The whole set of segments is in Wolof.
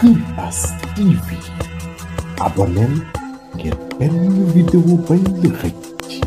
Imbas TV abonneel ngir benn vidéo bañ la xëcc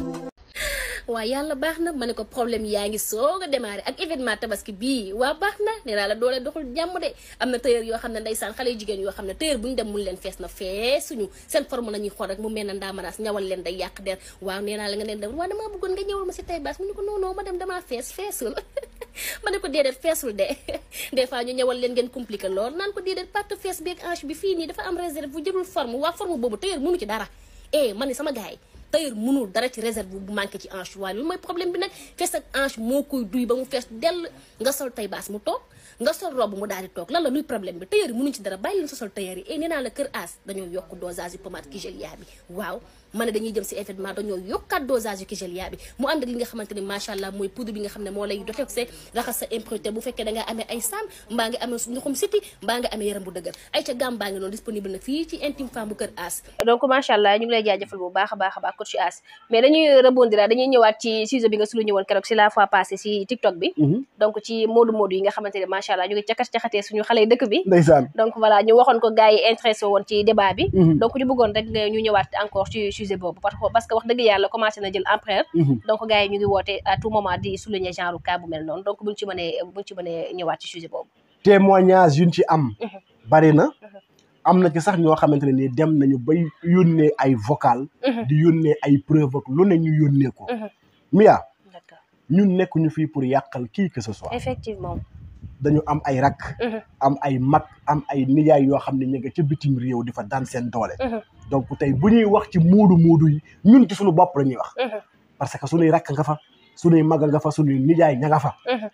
waaye yàlla baax na ma ne ko problème yaa ngi soog a démarré ak événement tabaski bii waa baax na nee naa la doole doxul jàmm de am na tailleur yoo xam ne ndeysaan xale yu jigéen yoo xam ne tailleur bu ñu dem mun leen fees na feesuñu seen forme nañuy xool rek mu mel na ndaamaraas ñawal leen day yàq der waaw nee naa la nga neen dem waaw damaa bëggoon nga ñëwal ma si tay baas mu ñu ko non non ma dem damaa fees feesul ma ne ko déedéet feesul de des fois ñu ñëwal leen ngeen compliqué lool naan ko déedéet partie fees beeg hanche bi fii nii dafa am réserve bu jëlul forme waa forme boobu tailleur mënu ci dara eh man ni sama gars yi tailleur mënul dara ci réserve bu manqué ci hanche waaye loolu mooy problème bi nag fees ak hanche moo koy duy ba mu fees dell nga sol tay baas mu toog nga sol robe mu daal di toog lan la luy problème bi tailleur yi mënuñ ci dara bàyyi leen sa sol tailleur yi e nee naa la kër as dañoo yokk dosage yu pommade Kigelia bi waaw ma ne dañuy jëm si événement dañoo yokkaat dosage yu Kigelia bi mu ànd ak li nga xamante ne macha allah mooy poudre bi nga xam ne moo lay détoxé raxas sa impureté bu fekkee da ngaa amee ay saam mbaa nga amee ndoxum siti mbaa nga amee yaram bu dëgër ay ca gàm baa ngi noonu disponible na fii ci intime femme bu kër as donc macha allah ñu ngi lay jaajëfal bu baax a baax a baax coach as mais dañuy rebondir dañuy ñëwaat ci sujet bi nga sulu ñëwoon keroog si la fois passée si TikTok bi donc ci moodu moodu yi nga xamante ne macha allah ñu ngi cakat caxatee suñu xale yi dëkk bi ndeysaan donc voilà ñu waxoon ko gars yi intéressé woon ci débat bi donc ñu bëggoon rek nga ñu ñëwaat encore ci sujet boobu parce que wax dëgg yàlla commencé na jël ampleur donc gars yi ñu ngi woote à tout moment di souligner genre cas bu mel noonu donc buñ ci mënee buñ ci mënee ñëwaat ci sujet boobu témoignage yuñ ci am bari na am na ci sax ñoo xamante ne nii dem nañu bay yónnee ay vocal di yónnee ay preuve ak lu ne ñu yónnee ko Mia d'accord ñun nekkuñu fii pour yàqal kii que ce soit effectivement dañu am ay rakk am ay mag am ay nijaay yoo xam ne ñu nga ca bitim réew di fa daan seen doole donc tey bu ñuy wax ci muudu muudu yi ñun ci suñu bopp la ñuy wax parce que suñuy rakk nga fa suñuy mag nga fa suñuy nijaay ña nga fa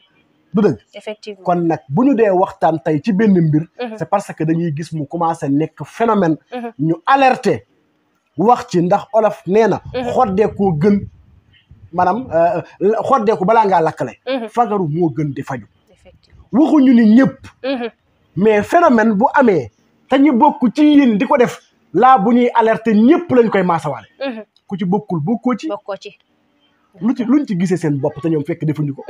du dëgg effectivement kon nag bu ñu dee waxtaan tey ci benn mbir c'est parce que dañuy gis mu commencé nekk phénomène ñu alerté wax ci ndax olof nee na xoddeekoo gën maanaam xoddeeku balaa ngaa lakkale fagaru moo gën di faju effectivement waxuñu ni ñëpp mais phénomène bu amee te ñu bokk ci yéen di ko def laa bu ñuy alerter ñëpp lañ koy maasawaale ku ci bokkul bokkoo ci bokkoo ci lu ci luñ ci gisee seen bopp te ñoom fekk defuñu ko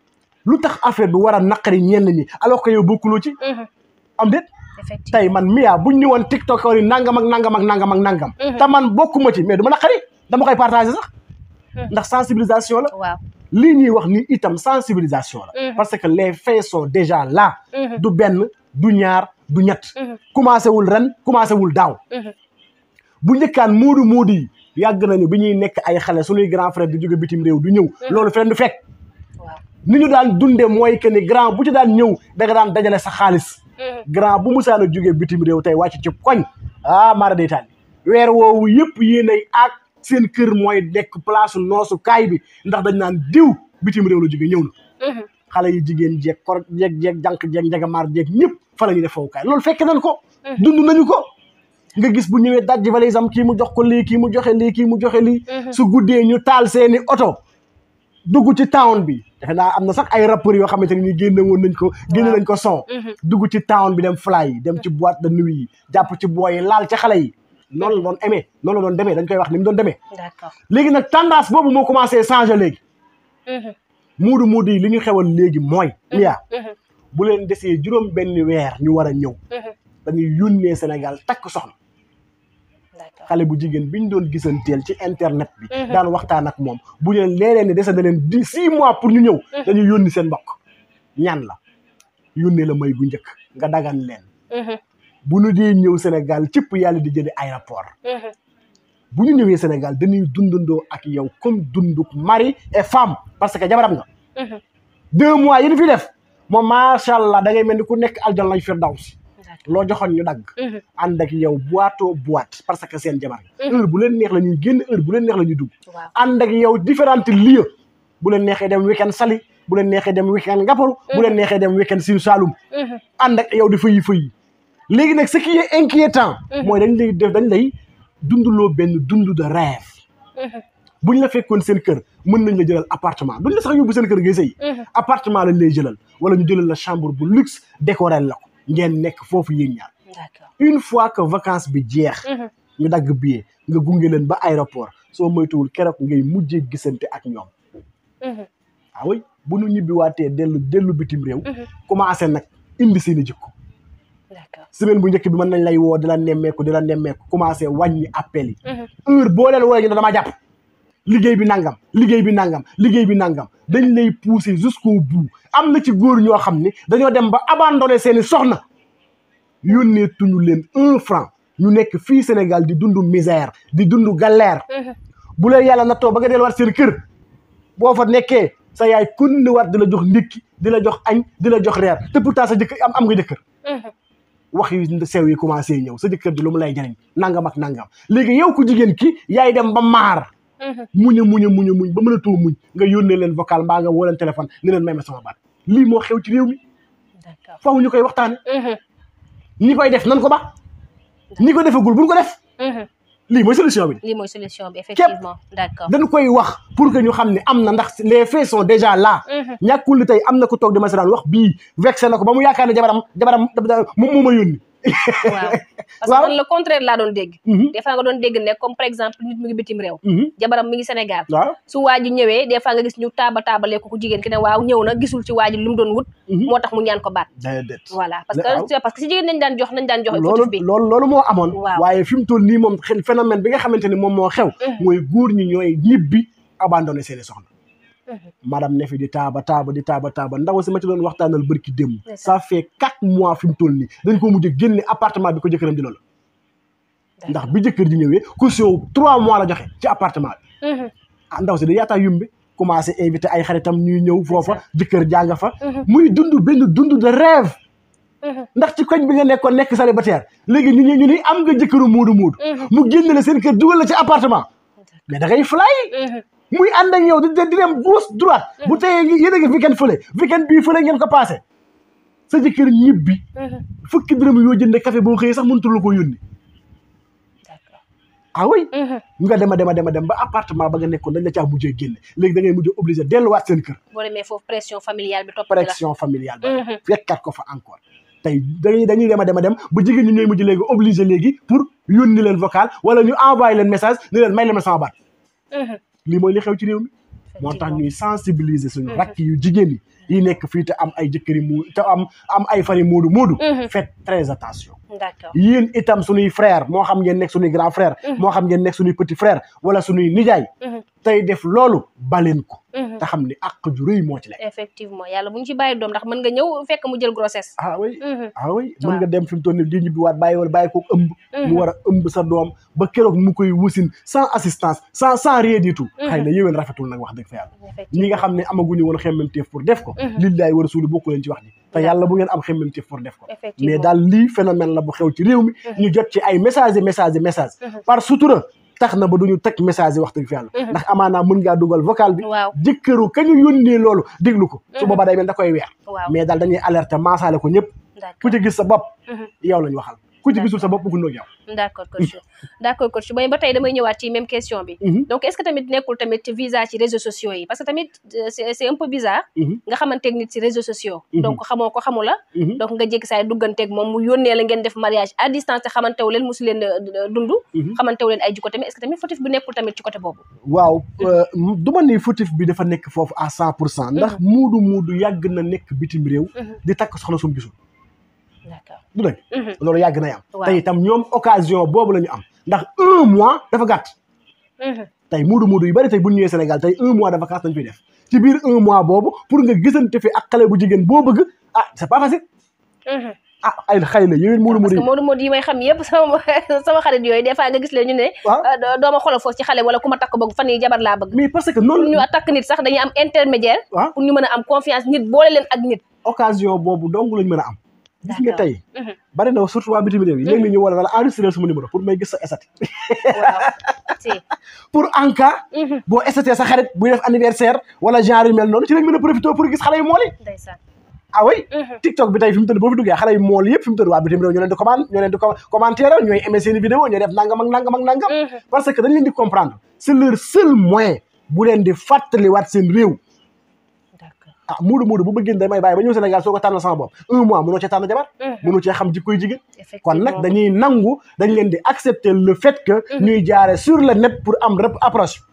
lu tax affaire bi war a naqari ñenn ñi alors que yow bokkuloo ci am déet effectivement tey man Mia buñ ni woon TikTok yi nangam ak nangam ak nangam ak nangam te man bokkuma ci mais du ma naqari dama koy partager sax ndax sensibilisation la waaw lii ñuy wax ni itam sensibilisation la parce que les faits sont déjà là du benn du ñaar du ñett commencé wul ren commencé wul daaw bu njëkkaan muudu muudu yi yàgg nañu bi ñuy nekk ay xale suñuy grand frère di jóge bitim réew du ñëw loolu fi leen du fekk waaw ni ñu daan dunde mooy que ni grand bu ci daan ñëw da nga daan dajale sa xaalis grand bu musaan a jóge bitim réew tey wàcc ci koñ ah mara day taal weer woowu yëpp yéenay ak seen kër mooy nekk place noosu kaay bi ndax dañ naan diw bitim réew la jóge ñëw na xale yi jigéen jeeg kor jeeg jeeg jànq jeeg njagamaar jeeg ñëpp fa la ñuy def fowukaay loolu fekk nañ ko dund nañu ko nga gis bu ñëwee dajji valise am kii mu jox ko lii kii mu joxe lii kii mu joxe lii su guddee ñu taal seeni oto dugg ci town bi defe naa am na sax ay rappeurs yoo xamante ne ni génne woon nañ ko génne nañ ko son dugg ci town bi dem fly yi dem ci boîte de nuit yi jàpp ci booy yi laal ci xale yi noonu la doon amee noonu la doon demee dañ koy wax ni mu doon demee d'accord léegi nag tendance boobu moo commencé changer léegi muudu muudu yi li ñu xewal léegi mooy Mia bu leen desee juróom benn weer ñu war a ñëw dañuy yónnee Sénégal takk soxna d'accord xale bu jigéen bi ñu doon gisanteel ci internet bi daan waxtaan ak moom bu leen leeree ne dese na leen di six mois pour ñu ñëw dañuy yónni seen mbokk ñaan la yónnee la may gu njëkk nga dagan leen bu ñu dee ñëw Sénégal cëpp yàlla di jëli aéroport bu ñu ñëwee Sénégal dañuy dundandoo ak yow comme dunduk mari et femme parce que jabaram nga deux mois yi ñu fi def moom macha allah da ngay mel ni ku nekk aljan lañ firdaws loo joxoon ñu dagg ànd ak yow boîteau boîte parce que seen jabar heure bu leen neex la ñuy génn heure bu leen neex la ñuy dugg waaw ànd ak yow différentes lieux bu leen neexee dem weekend Saly bu leen neexee dem weekend Ngaparou bu leen neexee dem weekend Sine Saloum ànd ak yow di fëyi fëyi léegi nag ce qui est inquiétant mooy dañ lay def dañ lay dunduloo benn dund de rêve buñ la fekkoon seen kër mën nañ la jëlal appartement duñ la sax yóbbu seen kër ngay sëy appartement lañ lay jëlal wala ñu jëlal la chambre bu luxe décoré la ko ngeen nekk foofu yéen ñaar d'accord une fois que vacances bi jeex ñu dagg billet nga gunge leen ba aéroport soo moytuwul keroog ngay mujjee gisante ak ñoom ah oui bu nu ñibbiwaatee dellu dellu bitim réew commencé nag indi seen i jikko d'accord semaine bu njëkk bi mën nañ lay woo di la nemmeeku di la nemmeeku commencé wàññi appel yi heure boo leen wooyee ñu ne damaa jàpp liggéey bi nangam liggéey bi nangam liggéey bi nangam dañ lay pousser jusqu'au bout am na ci góor ñoo xam ni dañoo dem ba abandonné seeni soxna yónnee tuñu leen un franc ñu nekk fii Sénégal di dund misère di dund galère bu leen yàlla nattoo ba nga delluwaat seen kër boo fa nekkee sa yaay kun ni war di la jox ndékki di la jox añ di la jox reer te pourtant sa jëkkër am am nga jëkkër wax yu sew yi commencé ñëw sa jëkkër di lu mu lay jariñ nangam ak nangam léegi yow ku jigéen ki yaay dem ba maar muñ a muñ a muñ a muñ ba mën a too muñ nga yónnee leen vocal mbaa nga woo leen téléphone ni leen may ma sama baat lii moo xew ci réew mi d'accord faaw ñu koy waxtaane ñi koy def nan ko ba ñi ko defagul buñ ko def lii mooy solution bi lii mooy solution bi effectivement d'accord dañ koy wax pour que ñu xam ne am na ndax les faits sont déjà là ñàkkul li tey am na ko toog di masaraan wax bii vexé na ko ba mu yaakaar ne jabaram jabaram moom moo ma yónni waaw parce que Waaw. man le contraire laa doon dégg Mhm. des fois nga doon dégg ne comme par exemple nit mu ngi bitim réew jabaram mi ngi Sénégal waaw su waa ji ñëwee des fois nga gis ñu taaba taabalee ko ku jigéen ki ne waaw ñëw na gisul ci waa ji lu mu doon wut moo tax mu ñaan ko baat déedéet voilà parce Waaw. que parce que si jigéen nañ daan jox nañ daan jox loolu fautif bi loolu loolu moo amoon Waaw. waaye fi mu toll nii moom xel phénomène bi nga xamante ni moom moo xew mooy góor ñi ñooy ñibbi abandonné seeni soxna madame ne fi di taaba taaba di taaba taaba ndaw si ma ci doon waxtaanal bërki démb C'est ça. ça fait quatre mois fi mu toll nii dañ ko mujj génne appartement bi ko jëkkëram di loolu ndax bi jëkkër ji ñëwee caution trois mois la joxe ci appartement bi Mhm. ah ndaw si da yaataa yumbi commencé invité ay xaritam ñuy ñëw foofa jëkkër jàng fa muy dund benn dund de rêve Mhm. ndax ci koñ bi nga nekkoon nekk célibataire léegi ñu ñu ñu ni am nga jëkkëru muudu muudu mu génn la seen kër dugal la ci appartement mais da ngay fly Mhm. muy ànd ak yow di di dem gauche droite bu teyee ngi yéen a ngi weekend fële weekend bii fële ngeen ko passé sa jëkkër ñibbi Mhm. fukki dërëm yoo jënde café boo xëyee sax mënutul la ko yónni d'accord ah oui Mhm. nga dema dema dema dem ba appartement ba nga nekkoon dañ la caa mujjee génne léegi da ngay mujjee obligé delluwaat seen kër boo demee foofu pression familiale bi topp ci la pression familiale ba Mhm. fekkat ko fa encore tey dañuy dañuy dema dema dem ba jigéen ñi ñooy mujj léegi obligé léegi pour yónni leen vocal wala ñu envoyé leen message ni leen may leen ma sama baat Mhm. lii mooy li xew ci réew mi moo tax ñuy sensibiliser suñu rakk yu jigéen yi yi nekk fii te am ay jëkkëri mu te am am ay fari moodu moodu Mhm. faites très attention d'accord yéen itam suñuy frère moo xam ngeen nekk suñuy grand frère moo xam ngeen nekk suñuy petit frère wala suñuy nijaay Mhm. tey def loolu baleen ko Mhm. te xam ni àq ju rëy moo ci lekk effectivement yàlla bu ñu ci bàyyi doom ndax mën nga ñëw fekk mu jël grossesse ah oui Mhm. ah oui mën Waaw. nga dem fi mu toll nii di ñibbi waat bàyyi wala bàyyi ko ëmb mu war a ëmb sa doom ba keroog mu koy wusin sans assistance sans sans rien du tout xëy na yéwén rafetul nag wax dëgg fa yàlla effectivement ñi nga xam ne amaguñu woon xemmemteef pour def ko lillaay war a suuli bokku leen ci wax ji te yàlla bu ngeen am xemmemteef pour def ko Effectivement. mais daal lii phénomène la bu xew ci réew mi ñu jot ci ay message yi message yi message par sutura tax na ba duñu teg message yi wax dëgg fa yàlla ndax amaanaa mën ngaa dugal vocal bi Waaw. jëkkëru ka ñu yónnee loolu déglu ko su boobaa day mel da koy weer Waaw. mais daal dañuy alerter maasaale ko ñëpp d'accord ku ci gis sa bopp yow lañ waxal ku ci gisul sa bopp bëgg noog yow d'accord coach d'accord coach ba ba tey damay ñëwaat ci même question bi Mhm. donc est-ce que tamit nekkul tamit visa ci réseaux sociaux yi parce que tamit euh, c'est c'est un peu bizarre Mhm. nga xamanteeg nit ci réseaux sociaux Mhm. donc xamoo ko xamu la Mhm. donc nga jékki saay dugganteeg moom mu yónnee la ngeen def mariage à distance te xamantewu leen musu leen euh, dund Mhm. xamantewu leen ay jikko tamit est-ce que tamit fautif bi nekkul tamit ci côté boobu waaw euh, du ma ni fautif bi dafa nekk foofu à cent pour cent ndax muudu muudu yàgg na nekk bitim réew di takk soxna sum gisul d'accord du dëgg Mhm. loolu yàgg nay am Waaw. te itam ñoom occasion boobu la ñu am ndax un mois dafa gàtt Mhm. tey muudu muudu yu bari tey bu ñu ñëwee Sénégal tey un mois de vacances dañ fiy def ci biir un mois boobu pour nga gisante fi ak xale bu jigéen boo bëgg ah c'est pas facile Mhm. ah ay xëy na yéen muudu parce muudu que yi Modou Modou yi may xam yëpp sama sama xarit yooyu des fois nga gis leen ñu ne Waaw. ah, doo- dooma xoolal foofu ci xale wala ku ma takk bëgg fan yi jabar laa bëgg mais parce que pour noonu ñu takk nit sax dañuy am intermédiaire Waaw. pour ñu mën a am confiance nit boole leen ak nit occasion boobu dong lañ mën a am gis nga D'accord. tey Mhm. bari na surtout waa bitim réew yi léegi ñu wala wala enregistré sama numéro pour may gis sa esati waaw si pour en cas Mhm. boo esatee sa xarit buy def anniversaire wala genre yu mel noonu ci lañ mën a profité pour gis xale yu mool yi ndeysaan ah oui Mhm. TikTok bi tey fi mu toll boo fi duggee xale yu mool yëpp fi mu toll waa bitim réew ñoo leen di commande ñoo leen di co- commentaire ñooy aimé seen i vidéo ñooy def nangam ak nangam ak nangam Mhm. parce que dañ leen di comprendre c'est leur seul moyen bu leen di fàttaliwaat seen réew d'accord ah muudu muudu bu bëggeen damay bàyyi ba ñëw Sénégal soo ko tànnal sama bopp un mois mënoo cee tànn jabar Mhm. mënoo cee xam jikkoy jigéen kon effectivement nag dañuy nangu dañ leen di accepter le fait que ñuy jaare sur le net pour am rep approche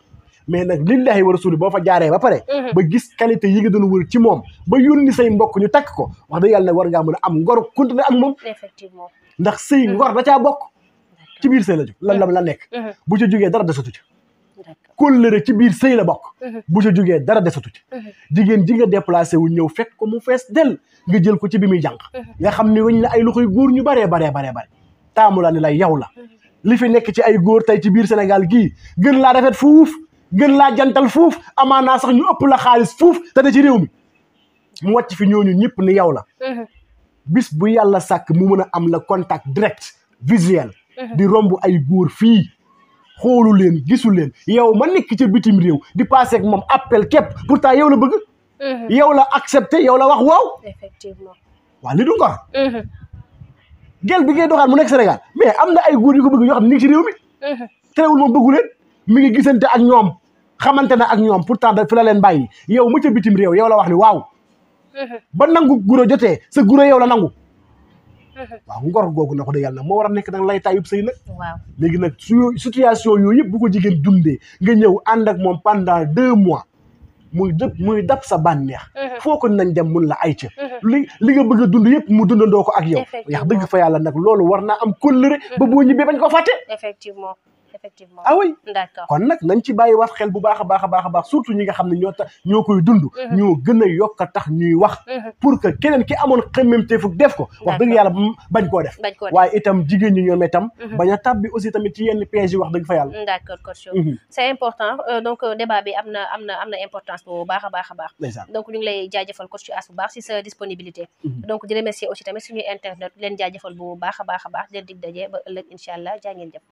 mais nag lillahi wa rasuli boo fa jaaree ba pare ba gis qualité yi nga doon wër ci moom ba yónni say mbokk ñu takk ko wax dëgg yàlla nag war ngaa mën a am ngor continuer ak moom effectivement ndax sëy ngor da caa bokk ci biir sëy la jóg lan la la nekk bu ca jógee dara desatu ci d'accord kóllëre ci biir sëy la bokk bu ca jógee dara desatu ci jigéen ji nga déplacé wu ñëw fekk ko mu fees del nga jël ko ci bi muy jànq nga xam ne weñ na ay loxoy góor ñu baree baree baree bare taamu la ni lay yow la li fi nekk ci ay góor tey ci biir Sénégal gii gën laa rafet fuuf gën laa jantal fuuf amaanaa sax ñu ëpp la xaalis fuuf te da ci réew mi mu wàcc fi ñooñu ñëpp ni yow la bis bu yàlla sàkk mu mën a am la contact direct visuel di romb ay góor fii xoolu leen gisu leen yow ma nekk ca bitim réew di passé ak moom appel képp pourtant yow la bëgg yow la accepté yow la wax waaw effectivement waaw li du ngor gel bi ngay doxaan mu nekk Sénégal mais am na ay góor yu ko bëgg yoo xam ne ñu ngi ci réew mi terewul moom bëggu leen mi ngi gisante ak ñoom xamante na ak ñoom pourtant da fi la leen bàyyi yow mu ca bitim réew yow la wax ni waaw ba nangu guro jotee sa guro yow la nangu waaw ngor googu na ko de yàlla moo war a nekk nag lay taayub sëy nag waaw léegi nag su situation yooyu yëpp bu ko jigéen dundee nga ñëw ànd ak moom pendant deux mois muy dëpp muy dab sa bànneex foo ko nañ dem mun la ay ca li li nga bëgg a dund yëpp mu dundandoo ko ak yow Effectivement. yax dëgg fa yàlla nag loolu war naa am kóllëre ba boo ñibbee bañ ko fàtte effectivement effectivement ah oui d'accord kon nag nañ ci bàyyi wax xel bu baax a baax a baax a baax surtout ñi nga xam ne ñoo tax ñoo koy dund ñoo gën a yokk a tax ñuy wax pour que keneen ki amoon xemmemte fuk def ko wax dëgg yàlla mm, bañ koo def bañ koo def waaye itam jigéen ñi ñoom itam bañ a tàbbi aussi tamit ci yenn piège yi wax dëgg fa yàlla d'accord coach Mhm. c'est important Euh, donc euh, débat bi am na am na am na importance bu baax a baax a baax ndeysaan donc ñu ngi lay jaajëfal coach As bu baax si sa disponibilité donc di remercier aussi tamit suñuy internet leen jaajëfal bu baax a baax a baax di leen dig daje ba ëllëg incha allah jaa ngeen jëf